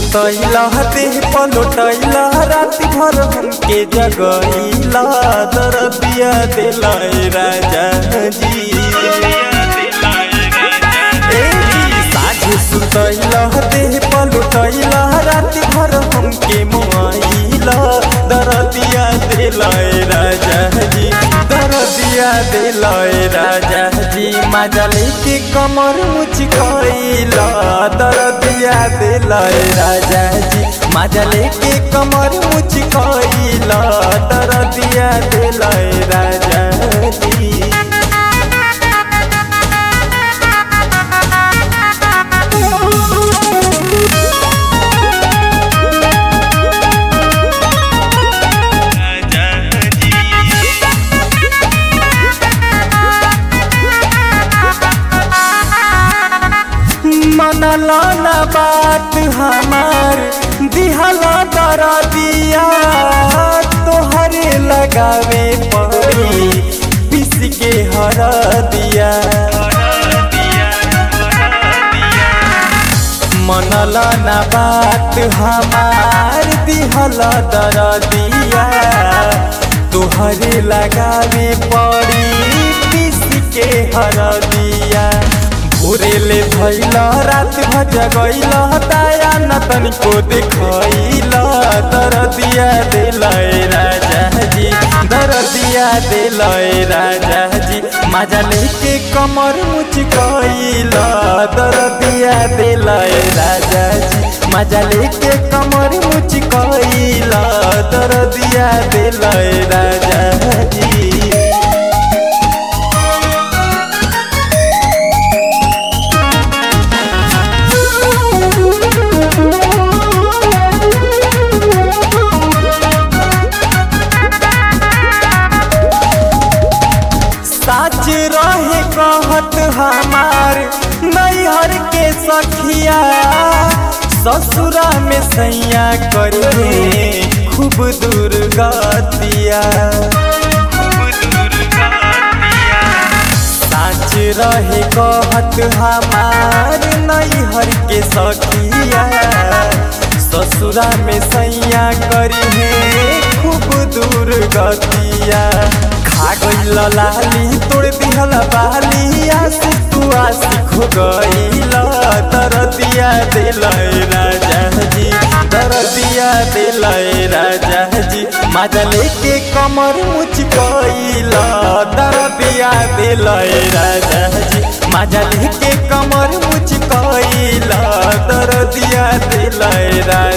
सुतैला देह पलोटैला राति भर हमके जगैला दरदिया दिला राजा जी ए जी, साझे सुतैला देह पलोटैला राति भर हमके मुआइला दरदिया दिला राजा जी दरदिया दिला राजा जी मजा लेके कमर मुचकैला दरदिया दिला राजा जी मजा लेके कमर मुचकैला दरदिया दिला राजा जी मनला ना बात हमार दिहला दर दिया तोहरे लगावे पड़ी पिस के हर दिया मनला ना बात हमार दिहला दर दिया तोहरे लगावे पड़ी पिस के हर दिया भोरे ले धैला रात भज गैला ताया न तनिको देखैला दरदिया दिलय राजा जी दरदिया दिलय राजा जी मजा लेके कमर मुचकैला दरदिया दिलय राजा जी मजा लेके कमर मुचकैला दरदिया दिलय राजा जी साच रहे कहत हमार नैहर के सखिया ससुरा में सैया करिए खूब दुर्गतिया साच रहे कहत हमार नैहर के सखिया ससुरा में सैया करिए खूब दुर्गतिया खा गईल लाली तोड़ दिहल बाली आसी तू आसी खो गईल दरदिया दिलय राजा जी दरदिया दिलय राजा जी मजा लेके कमर मुचकैल दरदिया दिलय राजा जी मजा लेके कमर मुचकैल दरदिया दिलय राजा